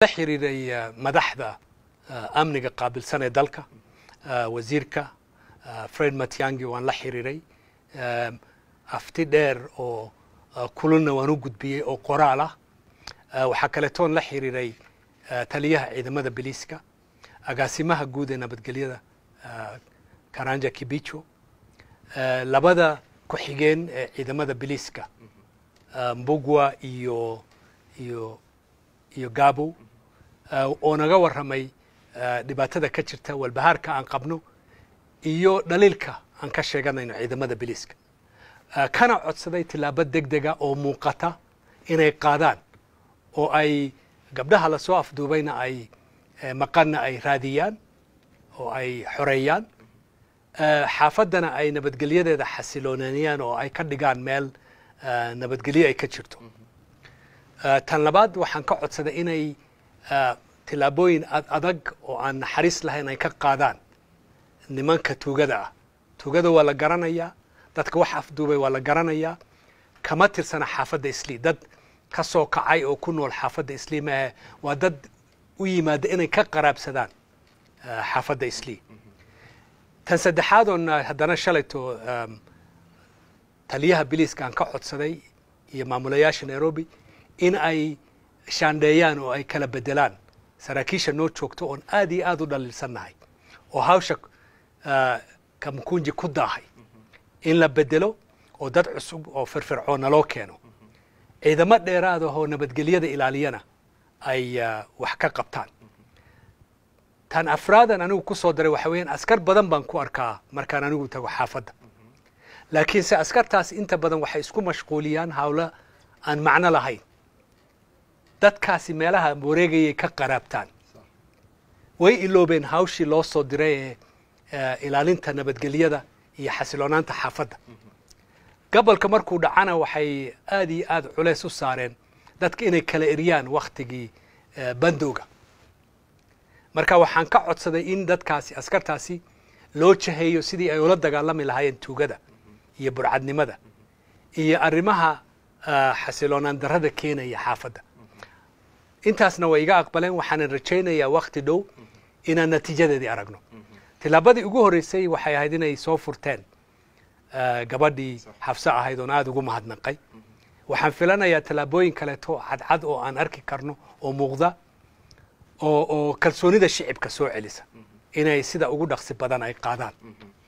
la xiriiray madaxda amniga qaabilsan ee dalka wasiirka fred matiangi waan la xiriiray afti dheer oo kulana waan u gudbiyey oo qoraal ah waxaa kaletoon la xiriiray taliyaha ciidamada biliiska agaasimaha guud ee nabadgelyada karanja kibicho labada ku-xigeen ee ciidamada biliiska mbugwa iyo iyo iyo gabow oo naga warramay dhibaatada ka jirta walbahaarka aan qabno iyo dhaliilka aan ka sheeganayno ciidamada biliiska kana codsaday tillaabo deg dega oo muuqata inay qaadaan oo ay gabdhaha lasoo afduubayna ay maqanna ay raadiyaan oo ay xoreeyaan xaafaddana ay nabadgelyadeeda xasilooneeyaan oo ay ka dhigaan meel nabadgelyo ay ka jirto tan labaad waxaan ka codsaday inay tillaabooyin adag oo aan naxariis lahayn ay ka qaadaan nimanka tuugada ah tuugada waa la garanayaa dadka wax afduubay waa la garanayaa kama tirsana xaafadda islii dad ka soo kacay oo ku nool xaafadda islii maahe waa dad u yimaada inay ka qaraabsadaan xaafadda islii tan saddexaad oon haddana shalayto taliyaha biliiska aan ka codsaday iyo maamulayaasha nairobi in ay shaandheeyaan oo ay kala bedelaan saraakiisha noo joogto oon aad iyo aad u dhaliilsannahay oo hawsha kamkunji ku daahay in la bedelo oo dad cusub oo firfircoonna loo keeno ciidamo dheeraad ahoo nabadgelyada ilaaliyana ay wax ka qabtaan tan afraadan anigu ku soo daray waxa weeyaan askar badan baan ku arkaa markaan anigu tago xaafadda laakiinse askartaas inta badan waxay isku mashquuliyaan hawlo aan macno lahayn dadkaasi meelaha wareegayay ka qaraabtaan way iloobeen hawshii loo soo diray ee ilaalinta nabadgelyada iyo xasiloonaanta xaafadda gobolka markuu dhacana waxay aad iyo aad culeys u saareen dadka inay kala eryaan wakhtigii bandowga marka waxaan ka codsaday in dadkaasi askartaasi loo jaheeyo sidii ay ula dagaalami lahaayeen tuugada iyo burcadnimada iyo arrimaha xasiloonaan darrada keenaya xaafadda intaasna way iga aqbaleen waxaanan rajaynayaa wakhti dhow inaan natiijadeedii aragno tillaabadii ugu horreysay waxay ahayd inay soo furteen gabadhii xabse ahayd oon aada ugu mahadnaqay waxaan filanayaa tallaabooyin kaleeto cadcad oo aan arki karno oo muuqda oo oo kalsoonida shicibka soo celisa inay sida ugu dhaqsi badan ay qaadaan